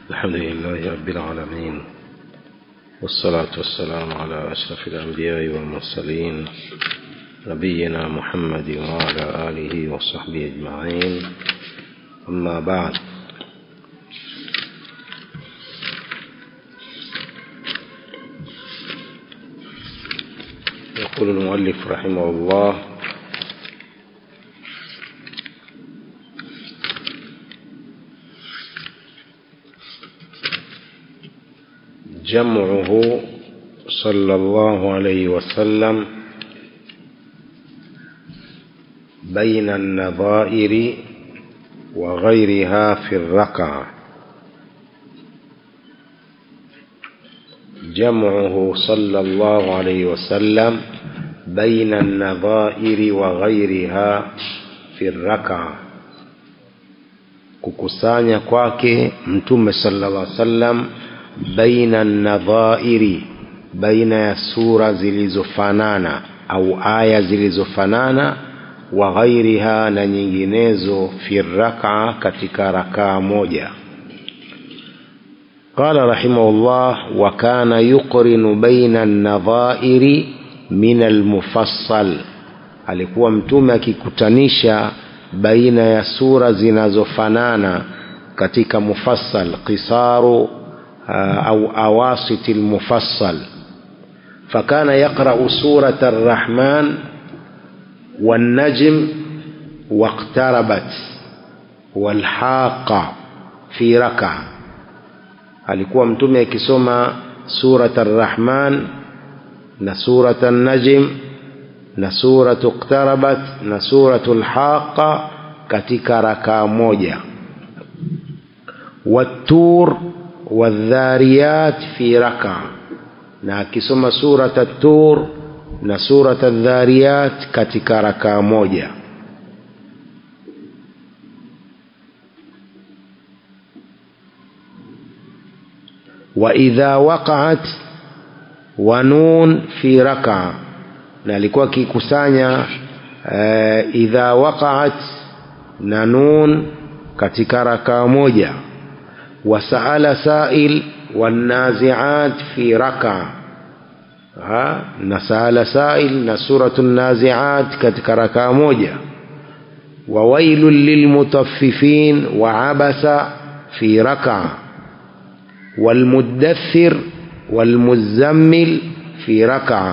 الحمد لله رب العالمين والصلاة والسلام على أشرف الأنبياء والمرسلين نبينا محمد وعلى آله وصحبه أجمعين أما بعد يقول المؤلف رحمه الله جمعه صلى الله عليه وسلم بين النظائر وغيرها في الركعة جمعه صلى الله عليه وسلم بين النظائر وغيرها في الركعة kukusanya kwake mtume sallallahu alaihi wasallam baina nadhairi baina ya sura zilizofanana au aya zilizofanana wa ghairiha na nyinginezo fi rakaa katika rakaa moja قال رحمه الله وكان يقرن بين النظائر من المفصل alikuwa mtume akikutanisha baina ya sura zinazofanana katika mufassal qisaru أو أواسط المفصل فكان يقرأ سورة الرحمن والنجم واقتربت والحاقة في ركعة alikuwa mtume akisoma surat arrahman na surat annajm na suratu iqtarabat na suratu lhaqa katika rakaa moja wattur والذاريات في ركعة na akisoma surat at-tur na surat adh-dhariyat katika rakaa moja wa idha waqa'at wa nun fi raka'a na alikuwa akikusanya uh, idha waqa'at na nun katika rakaa moja وسأل سائل والنازعات في ركعة ها نسأل سائل نسورة النازعات كتك ركعة موجة وويل للمطففين وعبس في ركعة والمدثر والمزمل في ركعة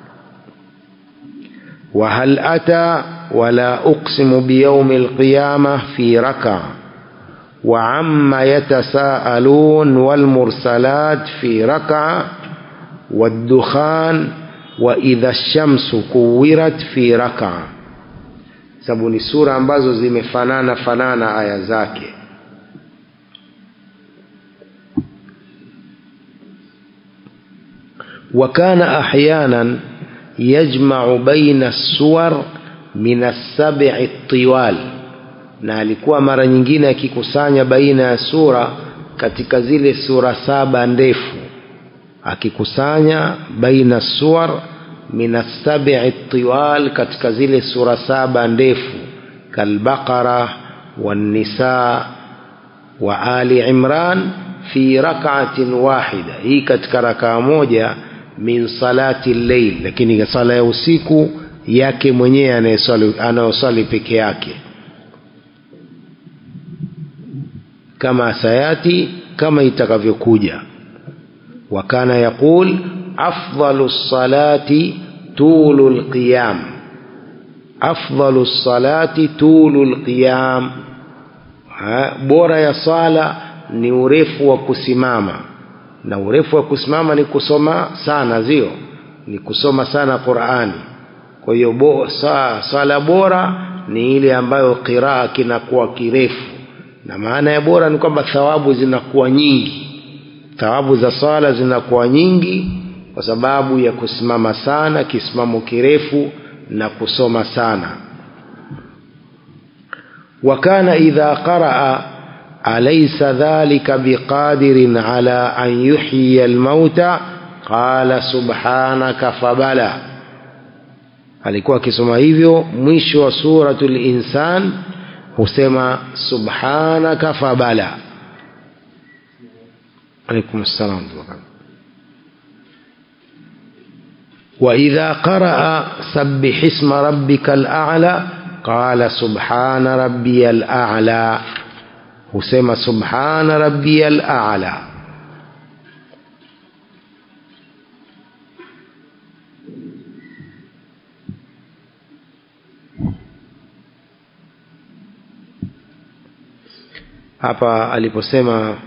وهل أتى ولا أقسم بيوم القيامة في ركعة وعم يتساءلون والمرسلات في ركعة والدخان وإذا الشمس كورت في ركعة sababu ni sura ambazo zimefanana fanana aya zake وكان أحيانا يجمع بين السور من السبع الطوال na alikuwa mara nyingine akikusanya baina ya sura katika zile sura saba ndefu akikusanya baina suwar min assabi'i tiwal katika zile sura saba ndefu kalbaqara wannisa wa ali imran fi rak'atin wahida hii katika rakaa moja min salati llail lakini sala ya usiku yake mwenyewe anayosali peke yake kama sayati kama itakavyokuja wakana yaqul afdalu salati tulu lqiyam afdalu salati tulu lqiyam bora ya sala ni urefu wa kusimama na urefu wa kusimama ni kusoma sana zio ni kusoma sana qurani kwa hiyo bo, sa, sala bora ni ile ambayo qiraa kinakuwa kirefu na maana ya bora ni kwamba thawabu zinakuwa nyingi thawabu za sala zinakuwa nyingi kwa sababu ya kusimama sana kisimamo kirefu na kusoma sana wakana idha qaraa alaysa dhalika biqadirin ala an yuhyiya almauta qala subhanaka fabala alikuwa akisoma hivyo mwisho wa suratul insan husema subhanaka fabala عليكم السلام وإذا قرأ سبح اسم ربك الأعلى قال سبحان ربي الأعلى husema subhana rabbiyal a'la hapa aliposema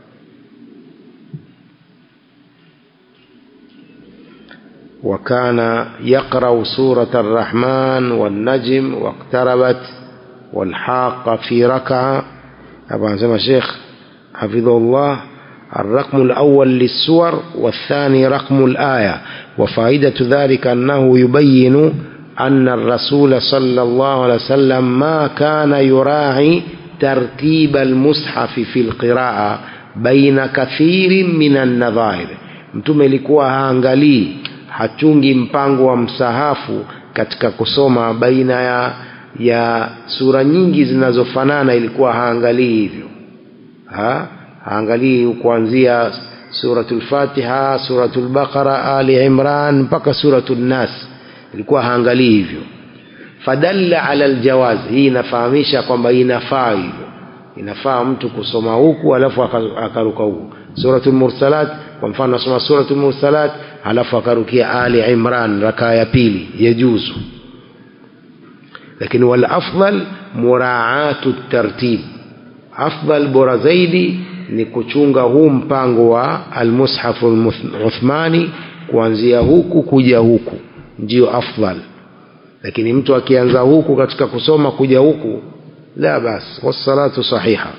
وكان يقرأ سورة الرحمن والنجم واقتربت والحاقة في ركعة طبعا زي ما الشيخ حفظه الله الرقم الأول للسور والثاني رقم الآية وفائدة ذلك أنه يبين أن الرسول صلى الله عليه وسلم ما كان يراعي ترتيب المصحف في القراءة بين كثير من النظائر mtume ilikuwa haangalii hachungi mpango wa msahafu katika kusoma baina ya ya sura nyingi zinazofanana ilikuwa haangalii hivyo ha? haangalii kuanzia suratul fatiha suratul baqara ali imran mpaka suratul nas ilikuwa haangalii hivyo fadalla ala aljawaz hii inafahamisha kwamba inafaa hivyo inafaa mtu kusoma huku alafu akaruka huku suratul mursalat kwa mfano asoma suratul mursalat alafu akarukia ali imran rakaa ya pili yajuzu lakini wal afdal muraatu tartib afdal bora zaidi ni kuchunga huu mpango wa almushafu uthmani kuanzia huku kuja huku ndio afdal lakini mtu akianza huku katika kusoma kuja huku la bas wassalatu sahiha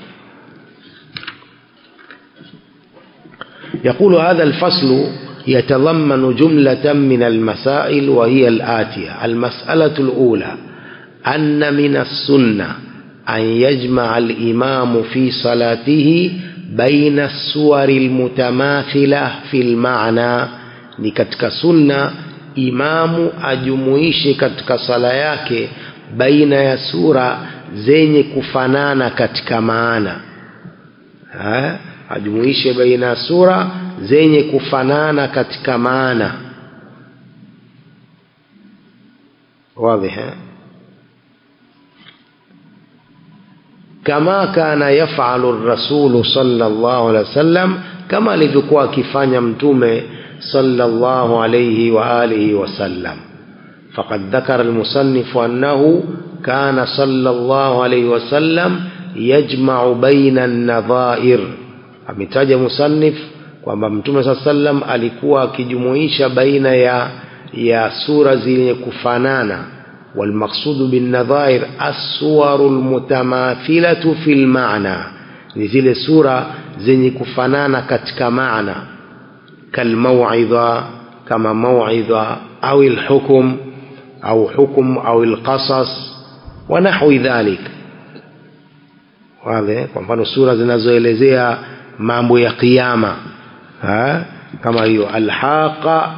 يقول هذا الفصل يتضمن جملة من المسائل وهي الآتية المسألة الأولى أن من السنة أن يجمع الإمام في صلاته بين السور المتماثلة في المعنى ni katika sunna imamu ajumuishe katika sala yake baina ya sura zenye kufanana katika maana ha? ajumuishe baina ya sura zenye kufanana katika maana واضح ها كما كان يفعل الرسول صلى الله عليه وسلم كما alivyokuwa akifanya mtume صلى الله عليه وآله وسلم فقد ذكر المصنف أنه كان صلى الله عليه وسلم يجمع بين النظائر ametaja musannif kwamba mtume saa sallam alikuwa akijumuisha baina ya ya sura zenye kufanana walmaqsudu binnadhair assuwaru lmutamathilatu fi lmana ni zile sura zenye kufanana katika maana kalmauidha kama mauidha au lhukum au hukum au lqasas wa nahwi dhalik wale kwa mfano sura zinazoelezea mambo ya kiyama ha? kama hiyo alhaqa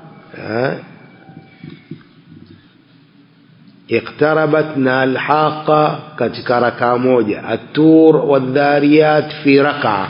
iqtarabat na alhaqa katika rakaa moja atur wadhariyat fi rakaa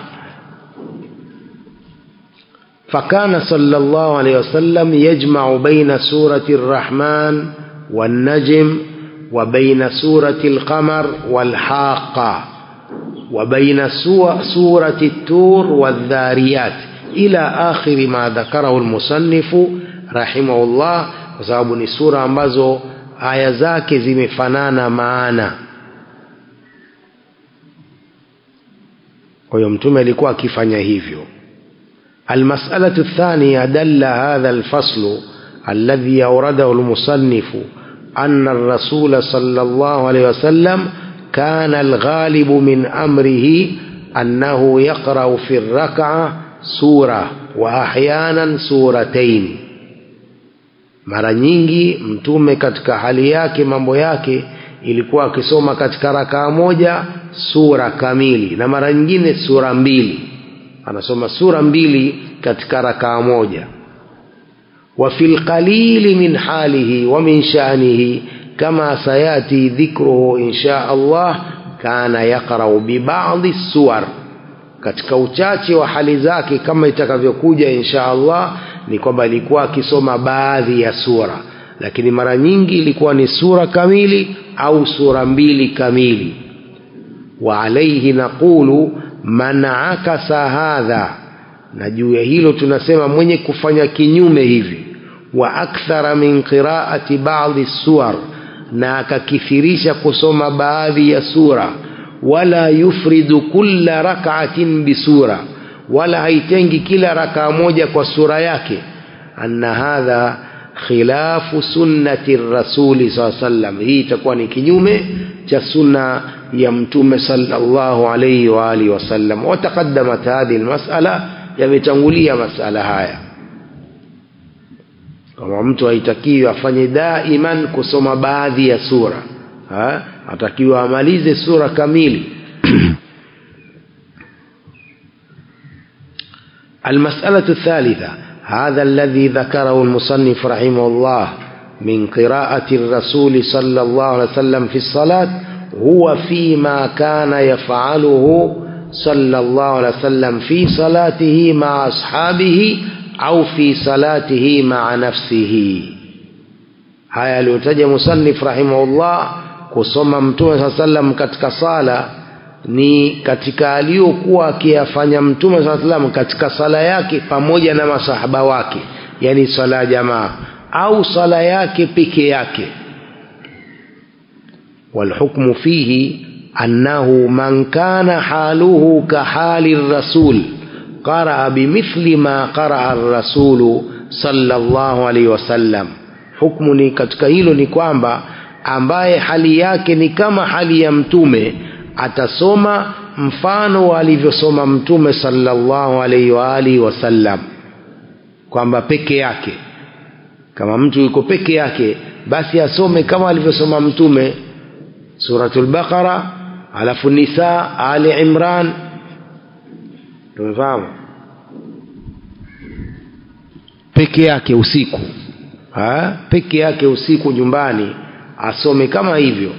فكان صلى الله عليه وسلم يجمع بين سورة الرحمن والنجم وبين سورة القمر والحاقة وبين سورة التور والذاريات إلى آخر ما ذكره المصنف رحمه الله وسبب ni sura ambazo aya zake zimefanana maana kwa hiyo mtume alikuwa akifanya hivyo المسألة الثانية دل هذا الفصل الذي أورده المصنف أن الرسول صلى الله عليه وسلم كان الغالب من أمره أنه يقرأ في الركعة سورة وأحيانا سورتين mara nyingi mtume katika hali yake mambo yake ilikuwa akisoma katika rakaa moja sura kamili na mara nyingine sura mbili anasoma sura mbili katika rakaa moja wa fi lqalili min halihi wa min shanihi kama sayati dhikruhu insha Allah kana yaqrau bibadhi suwar katika uchache wa hali zake kama itakavyokuja insha Allah ni kwamba ilikuwa akisoma baadhi ya sura lakini mara nyingi ilikuwa ni sura kamili au sura mbili kamili wa alaihi naqulu man akasa hadha na juu ya hilo tunasema mwenye kufanya kinyume hivi wa akthara min qiraati ba'dhi suwar na akakithirisha kusoma baadhi ya sura wala yufridu kulla rak'atin bisura wala haitengi kila rakaa moja kwa sura yake anna hadha khilafu sunnati rasuli saa sallam hii itakuwa ni kinyume cha sunna ya mtume sallallahu alayhi wa alihi wasallam wataqaddamat hadhihi almas'ala yametangulia masala haya kama mtu haitakiwi afanye daiman kusoma baadhi ya sura ha? atakiwa amalize sura kamili المسألة الثالثة هذا الذي ذكره المصنف رحمه الله من قراءة الرسول صلى الله عليه وسلم في الصلاة هو فيما كان يفعله صلى الله عليه وسلم في صلاته مع أصحابه أو في صلاته مع نفسه haya aliyotaja musannif rahimahullah kusoma mtume saa sallam katika sala ni katika aliyokuwa akiyafanya mtume saa sallam katika sala yake pamoja na masahaba wake yani sala ya jamaa au sala yake peke yake والحكم فيه أنه من كان حاله كحال الرسول قرأ بمثل ما قرأ الرسول صلى الله عليه وسلم hukumu ni katika hilo ni kwamba ambaye hali yake ni kama hali ya mtume atasoma mfano alivyosoma mtume sallallahu alaihi wa alihi wasallam kwamba peke yake kama mtu yuko peke yake basi asome kama alivyosoma mtume suratul baqara alafu nisa ali imran tumefahamu peke yake usiku ha? peke yake usiku nyumbani asome kama hivyo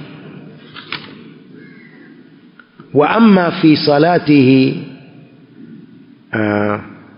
wa amma fi salatihi uh,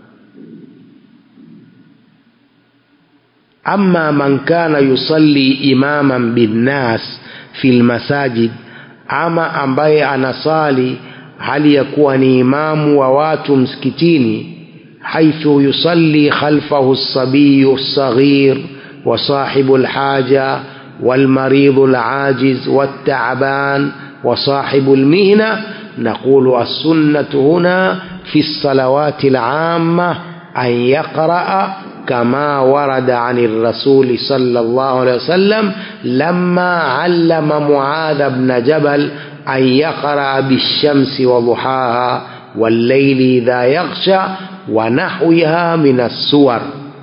amma man kana yusalli imaman binnas fi lmasajid ama ambaye anasali hali ya kuwa ni imamu wa watu msikitini haithu yusalli khalfahu lsabiyu lsaghir وصاحب الحاجة والمريض العاجز والتعبان وصاحب المهنة نقول السنة هنا في الصلوات العامة أن يقرأ كما ورد عن الرسول صلى الله عليه وسلم لما علم معاذ بن جبل أن يقرأ بالشمس وضحاها والليل إذا يغشى ونحوها من السور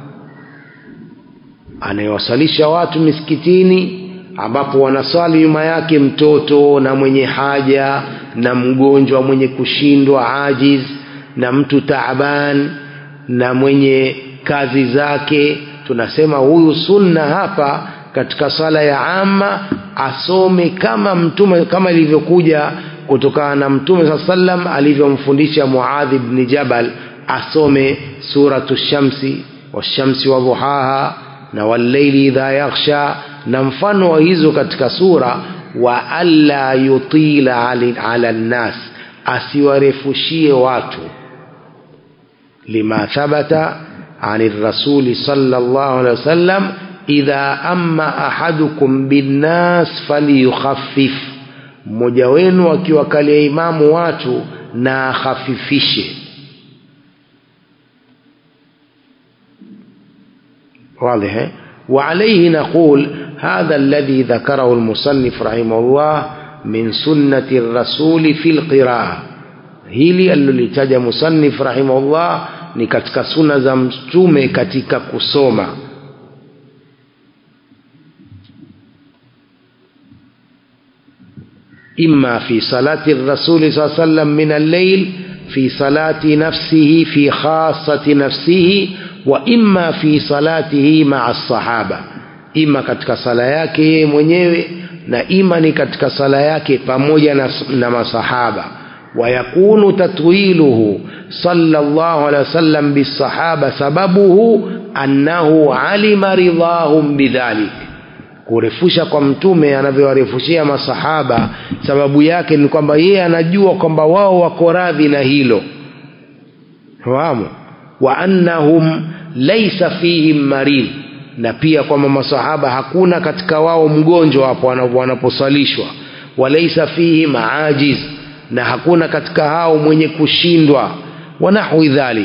anayewasalisha watu misikitini ambapo wanaswali nyuma yake mtoto na mwenye haja na mgonjwa mwenye kushindwa ajiz na mtu taaban na mwenye kazi zake tunasema huyu sunna hapa katika sala ya ama asome kama mtume kama ilivyokuja kutokana na mtume saa sallam alivyomfundisha muadhi bni jabal asome suratu shamsi washamsi wadhuhaha na walleili idha yaghsha na mfano wa hizo katika sura wa alla yutila ala nnas asiwarefushie watu lima thabata ani rasuli sallallahu alaihi wasallam idha amma ahadukum binnas falyukhaffif mmoja wenu akiwakalia imamu watu na akhafifishe واضح وعليه نقول هذا الذي ذكره المصنف رحمه الله من سنة الرسول في القراءة hili alilolitaja musannif rahimahullah ni katika suna za mtume katika kusoma imma fi salati rasuli saa sallam min allail fi salati nafsihi fi khasati nafsihi wa imma fi salatihi maa sahaba ima katika sala yake yeye mwenyewe na ima ni katika sala yake pamoja na, na masahaba ويكون تطويله صلى الله عليه وسلم بالصحابة سببه أنه علم رضاهم بذلك kurefusha kwa mtume anavyowarefushia masahaba sababu yake ni kwamba yeye anajua kwamba wao wako radhi na hilo fahamu wa annahum laisa fihim marid na pia kwamba masahaba hakuna katika wao mgonjwa hapo wanaposalishwa walaisa fihim ajiz na hakuna katika hao mwenye kushindwa wanahwi dhalik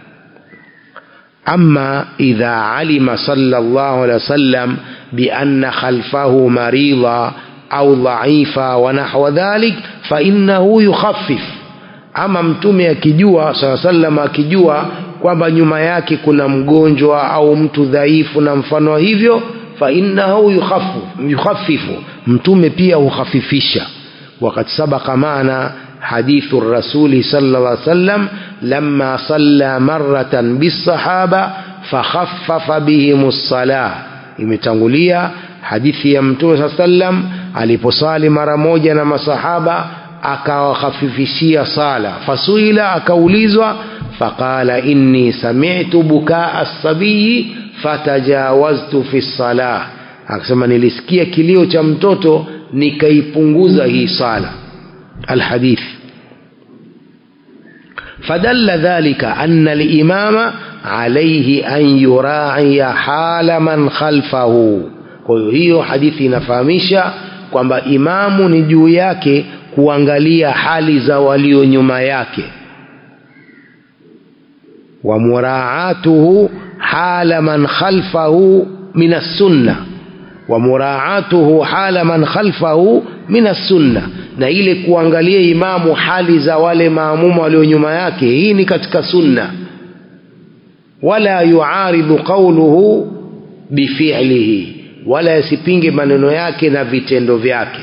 أما إذا علم صلى الله عليه وسلم بأن خلفه مريضا أو ضعيفا ونحو ذلك فإنه يخفف ama mtume akijua saa salam akijua kwamba nyuma yake kuna mgonjwa au mtu dhaifu na mfano hivyo fainahu yukhaffifu mtume pia hukhafifisha wakad sabaka maana حديث الرسول صلى الله عليه وسلم لما صلى مرة بالصحابة فخفف بهم الصلاة imetangulia hadithi ya mtume saa sallam aliposali mara moja na masahaba akawakhafifishia sala fasuila akaulizwa faqala inni sami'tu bukaa sabiyi fatajawaztu fi salah akasema nilisikia kilio cha mtoto nikaipunguza hii sala الحديث فدل ذلك أن الإمام عليه أن يراعي حال من خلفه kwa hiyo hadithi inafahamisha kwamba imamu ni juu yake kuangalia hali za walio nyuma yake wa muraatuhu hala man khalfahu min assunna wa muraatuhu hala man khalfahu min assunna na ile kuangalia imamu hali za wale maamuma walio nyuma yake hii ni katika sunna wala yuaridhu qawluhu bifi'lihi wala yasipinge maneno yake na vitendo vyake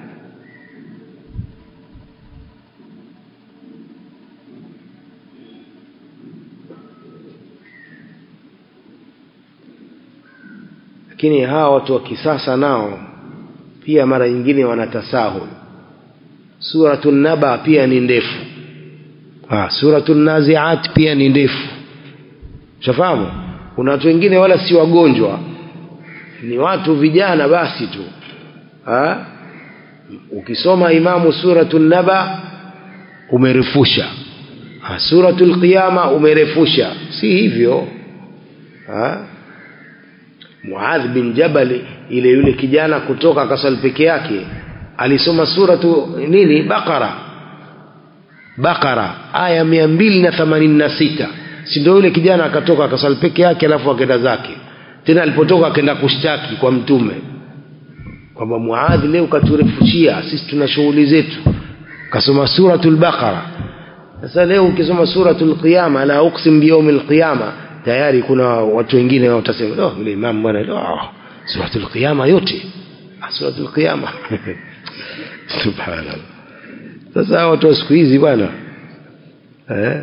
lakini hawa watu wa kisasa nao pia mara nyingine wanatasahul suratu naba pia ni ndefu ah, suratu naziat pia ni ndefu shafahamu kuna watu wengine wala si wagonjwa ni watu vijana basi tu ha? ukisoma imamu suratu naba umerefusha suratu lqiyama umerefusha si hivyo ha? muadh bin jabal ile yule kijana kutoka akasali peke yake alisoma suratu nini bakara bakara aya mia mbili na themanini na sita si ndio yule kijana akatoka akasali peke yake alafu akenda zake tena alipotoka akenda kushtaki kwa mtume kwamba muadhi leo katurefushia sisi tuna shughuli zetu kasoma suratul baqara sasa leo ukisoma suratul qiyama la uqsim biyaumil qiyama tayari kuna watu wengine watasema oh yule imam bwana oh, suratul qiyama yote suratul qiyama subhanallah sasa watu wa siku hizi bwana eh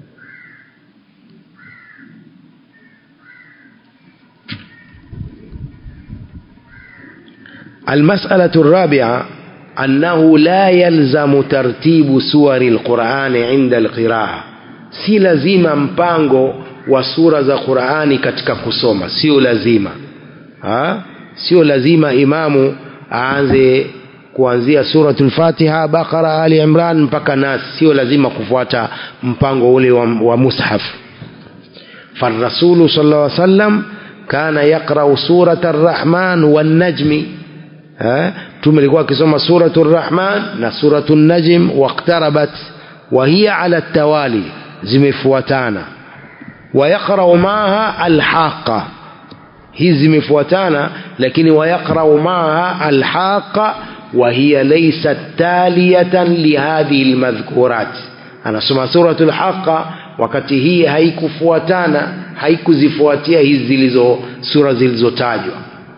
المسألة الرابعة أنه لا يلزم ترتيب سور القرآن عند القراءة si lazima mpango wa sura za Qur'ani katika kusoma sio lazima ha? sio lazima imamu aanze kuanzia suratul Fatiha Baqara Ali Imran mpaka Nas sio lazima kufuata mpango ule wa, wa mushaf فالرسول صلى الله عليه وسلم كان يقرأ سورة الرحمن والنجم mtume alikuwa akisoma suratu rrahman na suratu najm waqtarabat wa hiya ala tawali zimefuatana wayaqrau maaha alhaqa hizi zimefuatana lakini wayaqrau maaha alhaqa wa hiya laysat taliyatan lihadhihi almadhkurat anasoma suratu lhaqa wakati hii haikufuatana haikuzifuatia hizi zilizo sura zilizotajwa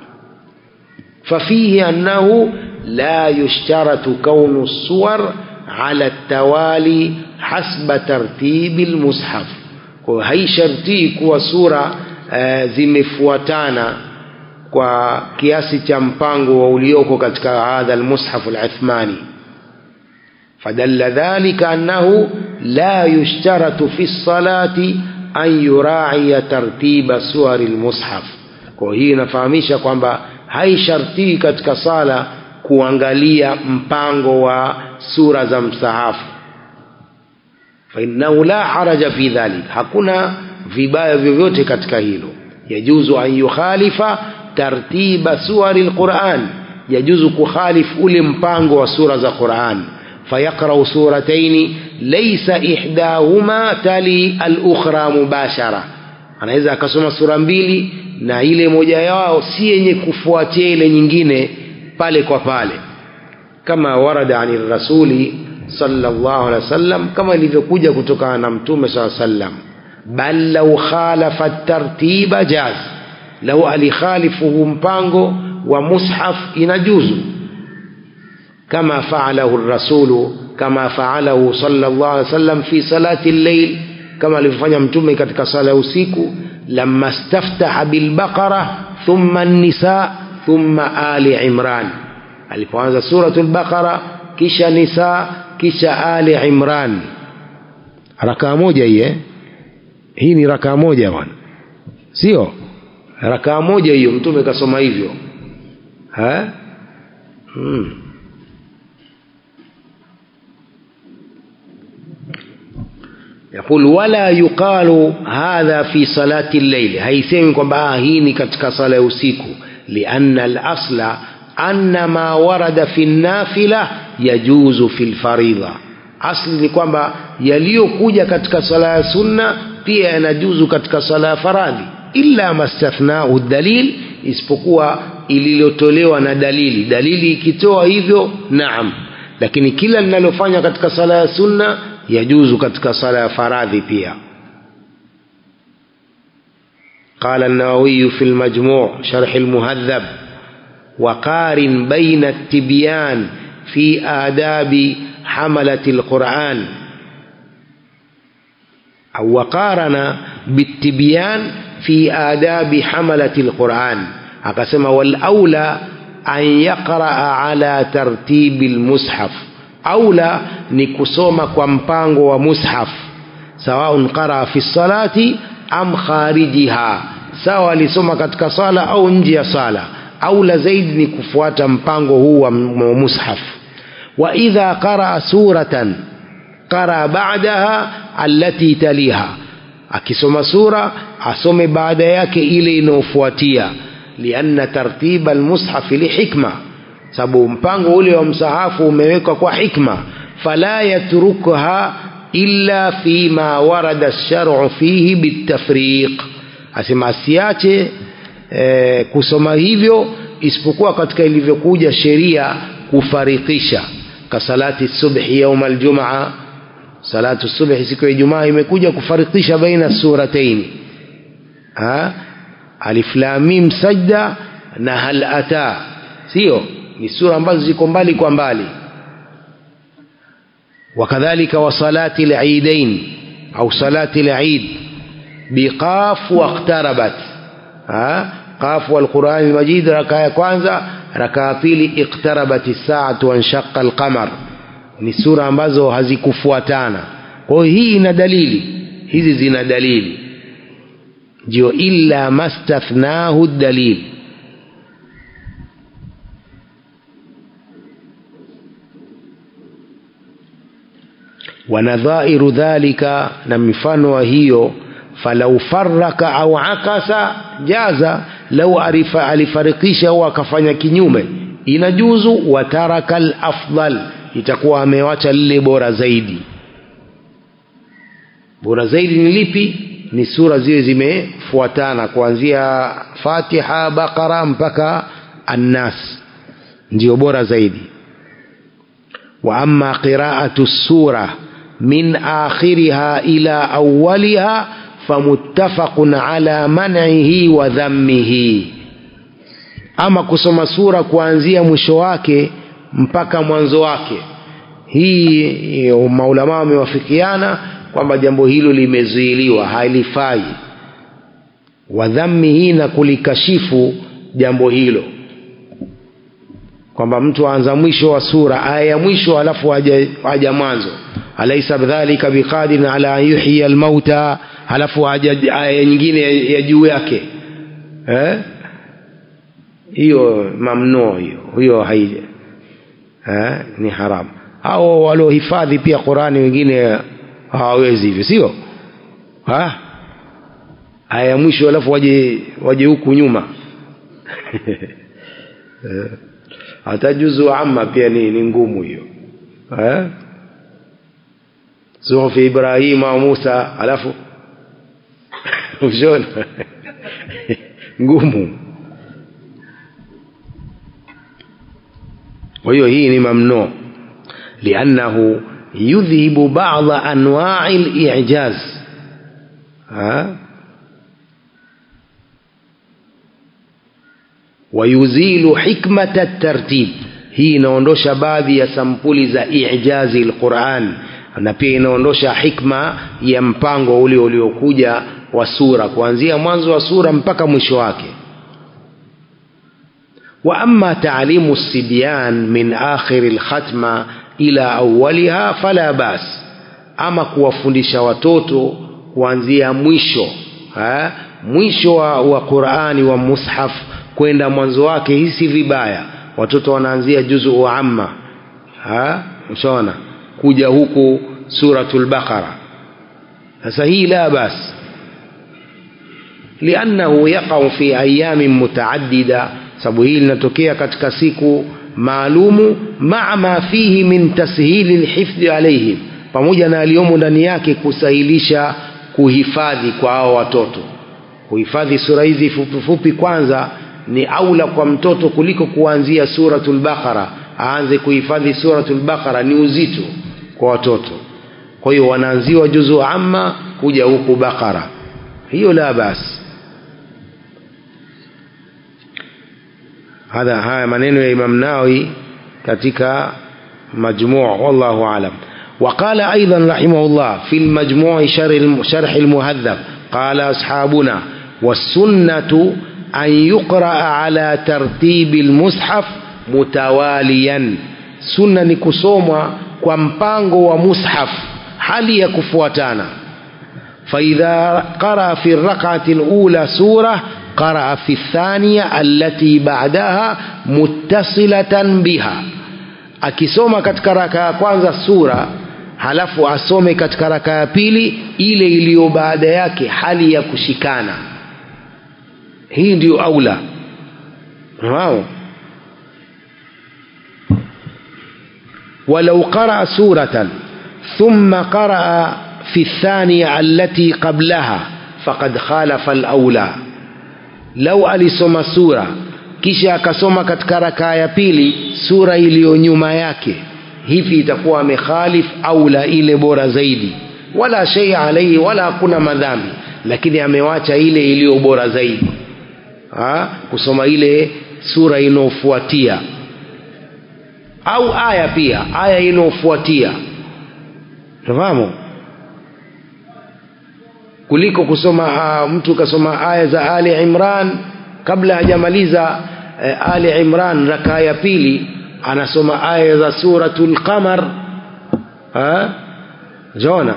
ففيه أنه لا يشترط كون الصور على التوالي حسب ترتيب المصحف هي شرطي kuwa sura uh, zimefuatana kwa kiasi cha mpango wa ulioko katika hadha almushaf alathmani فدل ذلك أنه لا يشترط في الصلاة أن يراعي ترتيب سور المصحف kwa hii inafahamisha kwamba haishartii katika sala kuangalia mpango wa sura za msahafu fainnahu la haraja fi dhalik hakuna vibaya vyovyote katika hilo yajuzu an yukhalifa tartiba suwari lquran yajuzu kukhalifu ule mpango wa sura za quran فيقرأ سورتين ليس إحداهما تلي الأخرى مباشرة anaweza akasoma sura mbili na ile moja yao si yenye kufuatia ile nyingine pale kwa pale kama warada ani rasuli sallallahu alaihi wasallam kama ilivyokuja kutokana na mtume saa sallam bal lau khalafa tartiba jaz lau alikhalifuhu mpango wa mushaf inajuzu كما فعله الرسول كما فعله صلى الله عليه وسلم في صلاة الليل كما لفanya mtume katika sala usiku لما استفتح بالبقرة ثم النساء ثم آل عمران alipoanza suratul baqara kisha nisa kisha ali imran rakaa moja hii eh? hii ni rakaa moja bwana sio rakaa moja hiyo mtume kasoma hivyo ha? hmm. يقول ولا يقال هذا في صلاة الليل هيسمي kwamba hii ni katika sala ya usiku لأن الأصل أن ما ورد في النافلة يجوز في الفريضة asli ni kwamba yaliyokuja katika sala ya sunna pia yanajuzu katika sala ya faradhi illa mastathnau dalil isipokuwa ililotolewa na dalili dalili ikitoa hivyo naam lakini kila linalofanya katika sala ya sunna yajuzu katika sala ya faradhi pia قال النووي في المجموع شرح المهذب وقارن بين التبيان في آداب حملة القرآن أو وقارن بالتبيان في آداب حملة القرآن أقسم والأولى أن يقرأ على ترتيب المصحف أولى نكسوم كمبانغ ومصحف سواء قرأ في الصلاة أم خارجها سواء لسوم كتك صلاة أو نجي صلاة أولى زيد نكفوات مبانغ هو مصحف وإذا قرأ سورة قرأ بعدها التي تليها akisoma sura asome baada yake ile inayofuatia lianna tartiba almushafi lihikma sababu mpango ule wa msahafu umewekwa kwa hikma fala yatrukha illa fima warada lsharu fihi bitafriq asema asiache e, kusoma hivyo isipokuwa katika ilivyokuja sheria kufarikisha kasalati subhi yauma aljumaa salatu subhi siku ya ijumaa imekuja kufarikisha baina surataini alif lam mim sajda na hal ata sio ni sura ambazo ziko mbali kwa mbali wakadhalika wa salati al-eidain au salati al-eid biqaf waqtarabat qaf wal-Qur'an al-Majid raka ya kwanza raka ya pili iqtarabat as-sa'atu wa inshaqa al-qamar ni sura ambazo hazikufuatana kwa hiyo hii ina dalili hizi zina dalili ndio illa mastathnahu dalil wanadhairu dhalika na mifano wa hiyo falau faraka au akasa jaza lau arifa alifarikisha au akafanya kinyume inajuzu wataraka alafdal itakuwa amewacha lile bora zaidi bora zaidi ni lipi ni sura ziwe zimefuatana kuanzia fatiha baqara mpaka annas ndio bora zaidi wa amma qiraatu sura min akhiriha ila awwaliha famuttafaqun ala man'ihi wa dhammihi ama kusoma sura kuanzia mwisho wake mpaka mwanzo wake hii maulama wamewafikiana kwamba jambo hilo limezuiliwa halifai wadhammihi na kulikashifu jambo hilo kwamba mtu aanza mwisho wa sura aya ya mwisho alafu aja mwanzo alaisa bidhalika biqadirin ala an yuhyiya almauta halafu aja aya nyingine ya juu yake eh? hiyo mamnuu hiyo hiyo hai eh? ni haramu au waliohifadhi pia qurani wengine hawawezi hivyo sio aya ya mwisho alafu waje waje huku nyuma hata juzu amma pia ni, ni ngumu hiyo eh? suhufi ibrahima wa musa alafu ushona ngumu kwa hiyo hii ni mamnuu liannahu yudhhibu bada anwai lijaz wayuzilu hikmata tartib hii inaondosha baadhi ya sampuli za ijazi lquran na pia inaondosha hikma ya mpango ule uliokuja wa sura kuanzia mwanzo wa sura mpaka mwisho wake wa ama taalimu sibyan min akhiri lkhatma ila awaliha fala bas ama kuwafundisha watoto kuanzia mwisho ha? mwisho wa, wa qurani wa mushaf kwenda mwanzo wake hii si vibaya watoto wanaanzia juzu amma ushaona kuja huku suratul baqara sasa hii la bas liannahu yaqau fi ayamin mutaaddida sababu hii linatokea katika siku maalumu maa ma fihi min tashili lhifdhi alaihim pamoja na aliyomo ndani yake kusahilisha kuhifadhi kwa hao watoto kuhifadhi sura hizi fupifupi kwanza ni aula kwa mtoto kuliko kuanzia suratul baqara aanze kuhifadhi suratul baqara ni uzito kwa watoto kwa hiyo wanaanziwa juzu amma kuja huku baqara hiyo la bas hadha haya maneno ya imam nawi katika majmuu wallahu alam وقال أيضا رحمه الله في المجموع شرح المهذب قال أصحابنا والسنة أن يقرأ على ترتيب المصحف متواليا سنة نكسوما كمبانغو ومصحف حالي كفواتانا فإذا قرأ في الركعة الأولى سورة قرأ في الثانية التي بعدها متصلة بها akisoma katika raka ya kwanza sura halafu asome katika raka ya pili ile iliyo baada yake hali ya kushikana hii ndio aula wao ولو قرأ سورة ثم قرأ في الثانية التي قبلها فقد خالف الأولى لو ألسم سورة kisha akasoma katika rakaa ya pili sura iliyo nyuma yake hivi itakuwa amekhalif aula ile bora zaidi wala shei alaihi wala hakuna madhambi lakini amewacha ile iliyo bora zaidi ha? kusoma ile sura inayofuatia au aya pia aya inayofuatia fahamu kuliko kusoma uh, mtu kasoma aya za ali imran kabla hajamaliza uh, ali imran rakaa ya pili anasoma aya za suratul qamar jona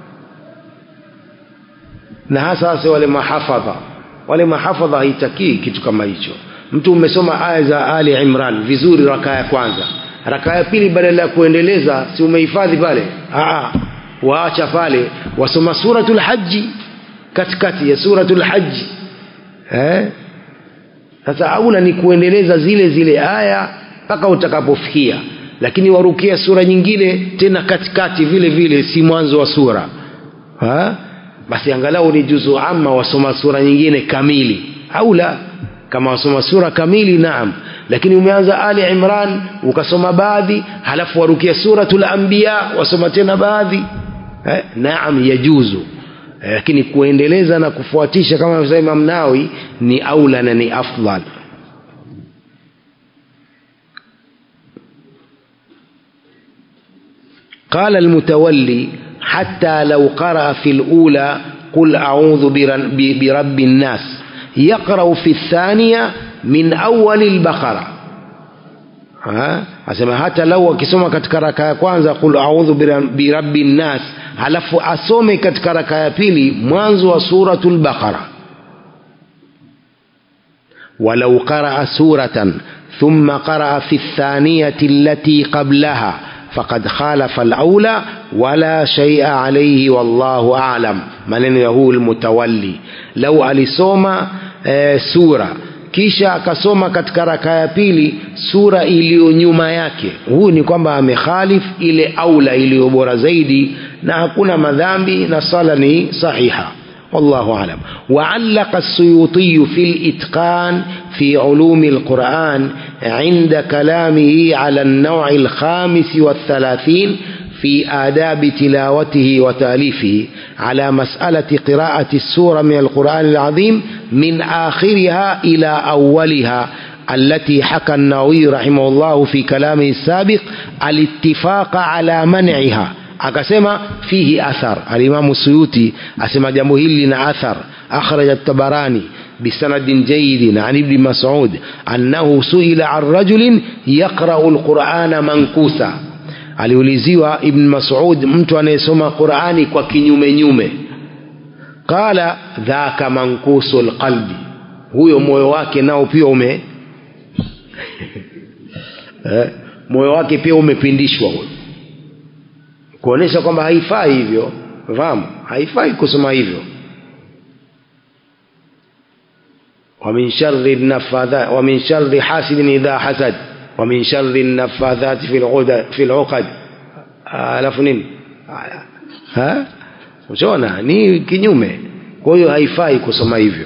na hasa hasa wale mahafadha wale mahafadha haitakii kitu kama hicho mtu umesoma aya za ali imran vizuri rakaa ya kwanza rakaa ya pili badala ya kuendeleza si umehifadhi pale Aa, waacha pale wasoma suratul haji katikati ya suratul haji eh? sasa aula ni kuendeleza zile zile aya mpaka utakapofikia lakini warukia sura nyingine tena katikati vile vile si mwanzo wa sura ha? basi angalau ni juzu ama wasoma sura nyingine kamili au la kama wasoma sura kamili naam lakini umeanza ali imran ukasoma baadhi halafu warukia suratul anbiya wasoma tena baadhi eh, naam yajuzu eh, lakini kuendeleza na kufuatisha kama anavyosema Imam Nawawi ni aula na ni afdal قال المتولي حتى لو قرأ في الأولى قل أعوذ برب الناس يقرأ في الثانية من أول البقرة ha? asema hata lau akisoma katika raka ya kwanza qul audhu birabbi nnas halafu asome katika raka ya pili mwanzo wa suratul baqara walau qaraa suratan thumma qaraa fi lthaniyati allati qablaha faqad khalafa alaula wala shaia alaihi wallahu alam maneno ya huu lmutawalli lau alisoma e, sura kisha akasoma katika raka ya pili sura iliyo nyuma yake huu ni kwamba amekhalif ile aula iliyo bora zaidi na hakuna madhambi na sala ni sahiha والله أعلم وعلق السيوطي في الإتقان في علوم القرآن عند كلامه على النوع الخامس والثلاثين في آداب تلاوته وتأليفه على مسألة قراءة السورة من القرآن العظيم من آخرها إلى أولها التي حكى النووي رحمه الله في كلامه السابق الاتفاق على منعها akasema fihi athar alimamu suyuti asema jambo hili lina athar akhraja tabarani bisanadin jayidin an ibni masud annahu suila an rajulin yaqrau lqurana mankusa aliuliziwa ibn masud mtu anayesoma qurani kwa kinyume nyume qala dhaka mankusu lqalbi huyo moyo wake nao pia ume eh, moyo wake pia umepindishwa huyo kuonesha kwamba haifai hivyo fahamu haifai kusoma hivyo ومن شر النفاذات ومن شر حاسد إذا حسد ومن شر النفاذات في العقد في العقد alafu nini ha unaona ni kinyume kwa hiyo haifai kusoma hivyo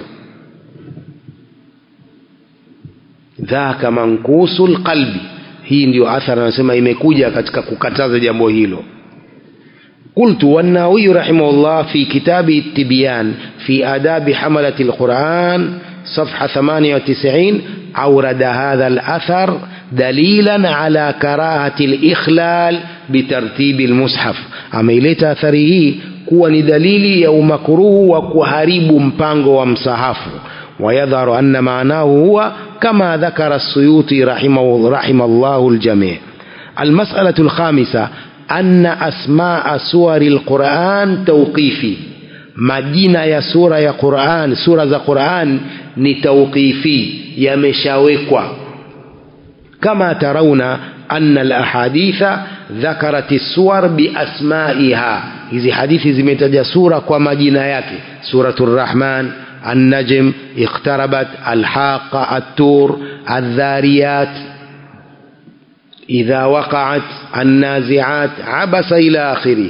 dhaka mankusul qalbi hii ndio athari anasema imekuja katika kukataza jambo hilo قلت والناوي رحمه الله في كتابه التبيان في آداب حملة القرآن صفحة 98 أورد هذا الأثر دليلا على كراهة الإخلال بترتيب المصحف أميلت أثره kuwa ni dalili ya umakruhu wa kuharibu mpango wa msahafu ويظهر أن معناه هو كما ذكر السيوطي رحمه, رحم الله الجميع المسألة الخامسة أن أسماء سور القرآن توقيفي majina ya sura ya Qur'an sura za Qur'an ni tawqifi yameshawekwa kama tarauna anna alahaditha dhakarat as-suwar biasmaiha hizi hadithi zimetaja sura kwa majina yake suratul rahman النجم اقتربت الحاقة التور الذاريات إذا وقعت النازعات عبس إلى آخره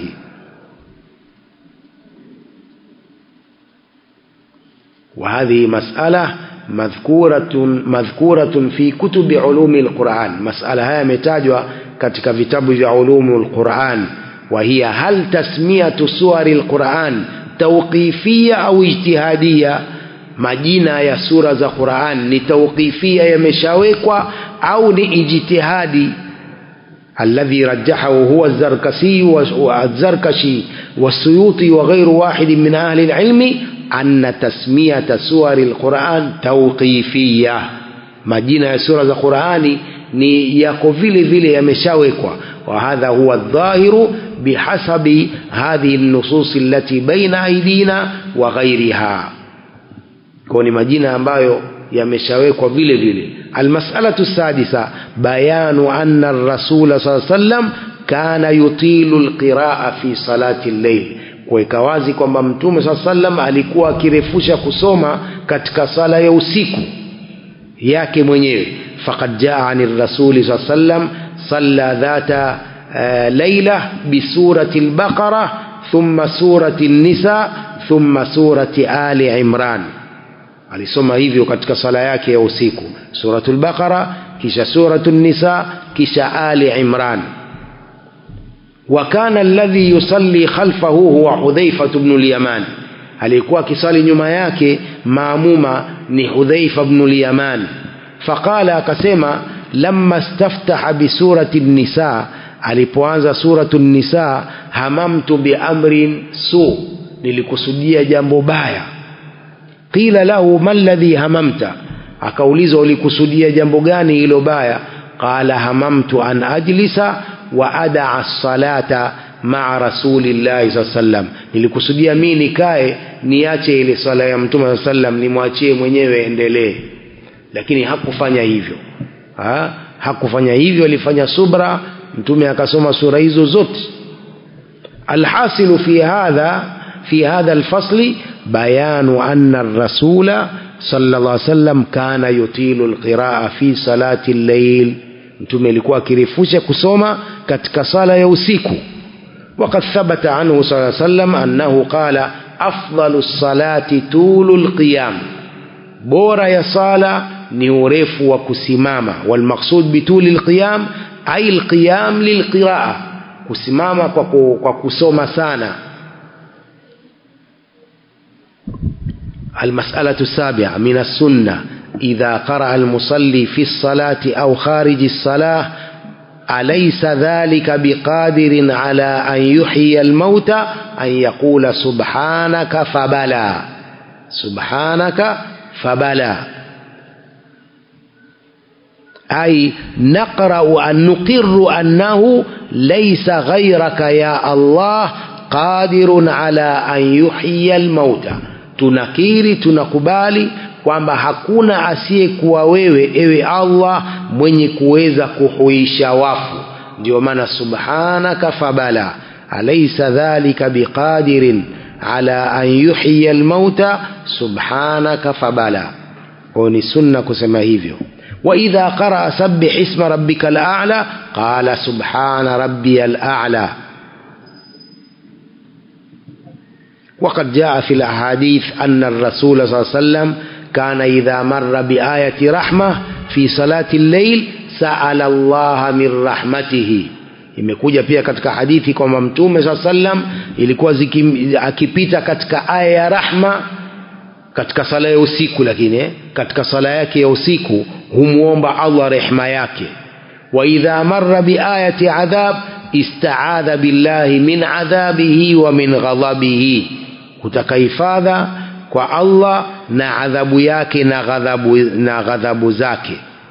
وهذه مسألة مذكورة مذكورة في كتب علوم القرآن مسألة هي متاجوا katika vitabu vya علوم القرآن وهي هل تسمية سور القرآن توقيفية أو اجتهادية majina ya sura za Qur'an ni tawqifia yameshawekwa au ni ijtihadi alladhi rajjahahu huwa az-Zarkasi wa az-Zarkashi was-Suyuti wa ghayru wahid min ahli al-ilmi anna tasmiyata suwari al-Qur'an tawqifia majina ya sura za Qur'ani ni yako vile vile yameshawekwa وهذا هو الظاهر بحسب هذه النصوص التي بين أيدينا وغيرها كوني مجينة ambayo yameshawekwa vile vile المسألة السادسة بيان أن الرسول صلى الله عليه وسلم كان يطيل القراءة في صلاة الليل kuweka wazi kwamba mtume saa sallam alikuwa akirefusha kusoma katika sala ya usiku yake mwenyewe faqad jaa ani rasuli saa sallam صلى ذات ليلة بسورة البقرة ثم سورة النساء ثم سورة آل عمران alisoma hivyo katika sala yake ya usiku suratul baqara kisha suratul nisa kisha ali imran wa kana alladhi yusalli khalfahu huwa hudhaifa ibn al-yaman alikuwa akisali nyuma yake maamuma ni hudhaifa ibn al-yaman faqala akasema lamma staftaha bisurati nisa alipoanza suratu nisa hamamtu biamrin su nilikusudia jambo baya qila lahu ma alladhi hamamta akaulizwa ulikusudia jambo gani hilo baya قال هممت أن أجلس وأدع الصلاة maa rasulillahi saa sallam nilikusudia mii nikae niache ile swala ya mtume saa sallam nimwachie mwenyewe endelee lakini hakufanya hivyo ha? hakufanya hivyo alifanya subra mtume akasoma sura hizo zote alhasilu fi hadha fi hadha alfasli bayanu anna rasula صلى الله عليه وسلم كان يطيل القراءة في صلاة الليل mtume alikuwa akirefusha kusoma katika sala ya usiku وقد ثبت عنه صلى الله عليه وسلم أنه قال أفضل الصلاة طول القيام بورا يا صلاة نورف وكسمامة والمقصود بطول القيام أي القيام للقراءة كسمامة وكسوم سانا المسألة السابعة من السنة إذا قرأ المصلي في الصلاة أو خارج الصلاة أليس ذلك بقادر على أن يحيي الموتى أن يقول سبحانك فبلى سبحانك فبلى أي نقرأ أن نقر أنه ليس غيرك يا الله قادر على أن يحيي الموتى tunakiri tunakubali kwamba hakuna asiyekuwa wewe ewe allah mwenye kuweza kuhuisha wafu ndio maana subhanaka fabala alaisa dhalika biqadirin ala an yuhyiya almauta subhanaka fabala kwayo ni sunna kusema hivyo waidha qaraa sabih isma rabbika alala qala subhana rabbiya alala وقد جاء في الأحاديث أن الرسول صلى الله عليه وسلم كان إذا مر بآية رحمة في صلاة الليل سأل الله من رحمته imekuja pia katika hadithi kwamba mtume saa sallam ilikuwa ziki, akipita katika aya ya rahma katika sala ya usiku lakini eh, katika sala yake ya usiku humwomba allah rehma yake waidha mara biayati adhab istaadha billahi min adhabihi wa min ghadhabihi kutaka hifadha kwa allah na adhabu yake na ghadhabu, na ghadhabu zake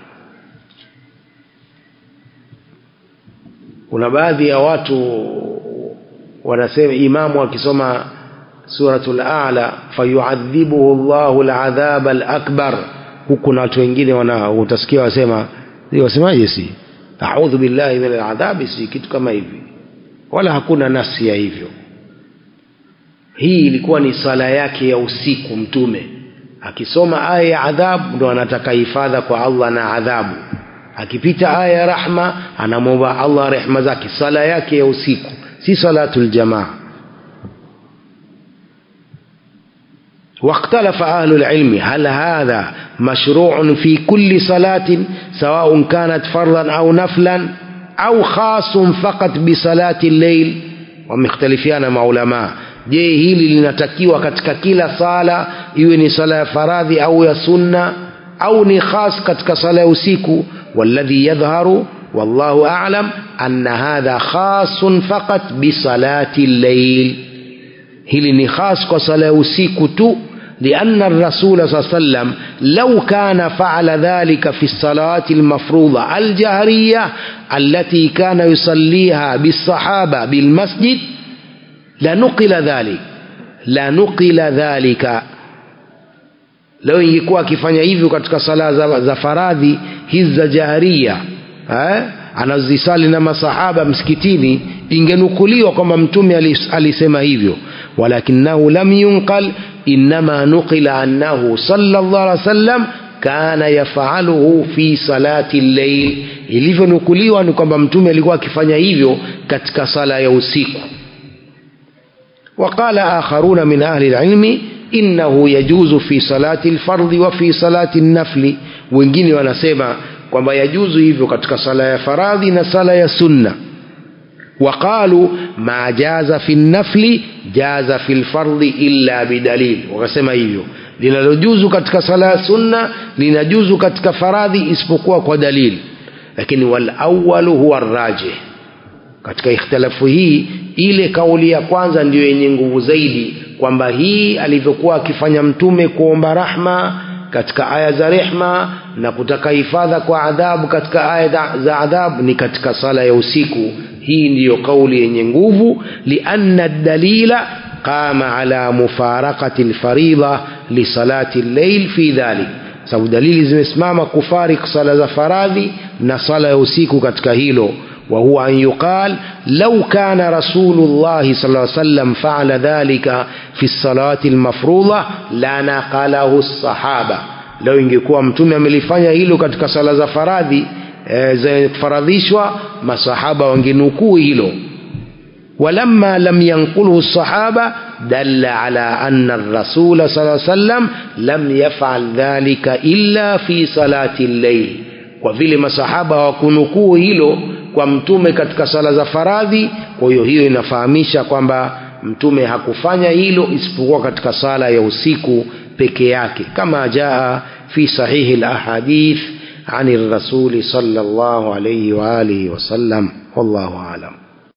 kuna baadhi ya watu wanasema imamu akisoma suratul a'la fayuadhibuhu llahu ladhaba alakbar huku na watu wengine wana utasikia wasema wasemaje si audhu billahi min aladhabi si kitu kama hivi wala hakuna nafsi ya hivyo hii ilikuwa ni sala yake ya usiku mtume akisoma aya ya adhabu ndo anataka hifadha kwa allah na adhabu akipita aya ya rahma anamwomba allah rehma zake sala yake ya usiku si salatu ljamaa واختلف أهل العلم هل هذا مشروع في كل صلاة سواء كانت فرضا أو نفلا أو خاص فقط بصلاة الليل ومختلفين مع علماء je hili linatakiwa katika kila sala iwe ni sala ya faradhi au ya sunna au ni khas katika sala ya usiku والذي يظهر والله أعلم أن هذا خاص فقط بصلاة الليل hili ni khas kwa sala ya usiku tu لأن الرسول صلى الله عليه وسلم لو كان فعل ذلك في الصلاة المفروضة الجهرية التي كان يصليها بالصحابة بالمسجد لنقل ذلك لنقل ذلك leo ingekuwa akifanya hivyo katika sala za, za faradhi hizi za jaharia eh? anazisali na masahaba msikitini ingenukuliwa kwamba mtume alis, alisema hivyo walakinahu lam yunqal inma nuqila annahu sallallahu alaihi wasallam kana yafaluhu fi salati llail ilivyonukuliwa ni kwamba mtume alikuwa akifanya hivyo katika sala ya usiku وقال آخرون من أهل العلم إنه يجوز في صلاة الفرض وفي صلاة النفل wengine wanasema kwamba yajuzu hivyo katika sala ya faradhi na sala ya sunna waqalu ma jaza fi nafli jaza fi lfardhi illa bidalil wakasema hivyo linalojuzu katika sala ya sunna linajuzu katika faradhi isipokuwa kwa dalili lakini walawalu huwa rajih katika ikhtilafu hii ile kauli ya kwanza ndiyo yenye nguvu zaidi kwamba hii alivyokuwa akifanya mtume kuomba rahma katika aya za rehma na kutaka hifadha kwa adhabu katika aya za adhabu ni katika sala ya usiku hii ndiyo kauli yenye nguvu lianna dalila qama ala mufarakati lfaridha lisalati llail fi dhalik sababu dalili zimesimama kufarik sala za faradhi na sala ya usiku katika hilo وهو أن يقال لو كان رسول الله صلى الله عليه وسلم فعل ذلك في الصلاة المفروضة لنقله الصحابة لو ingekuwa mtume amelifanya hilo katika sala za faradhi e, zenye kufaradhishwa masahaba wangenukuu hilo ولما لم ينقله الصحابة دل على أن الرسول صلى الله عليه وسلم لم يفعل ذلك إلا في صلاة الليل وفي masahaba wakunukuu hilo kwa mtume katika sala za faradhi kwa hiyo hiyo inafahamisha kwamba mtume hakufanya hilo isipokuwa katika sala ya usiku peke yake kama jaa fi sahihi lahadith عن الرسول صلى الله عليه وآله وسلم والله أعلم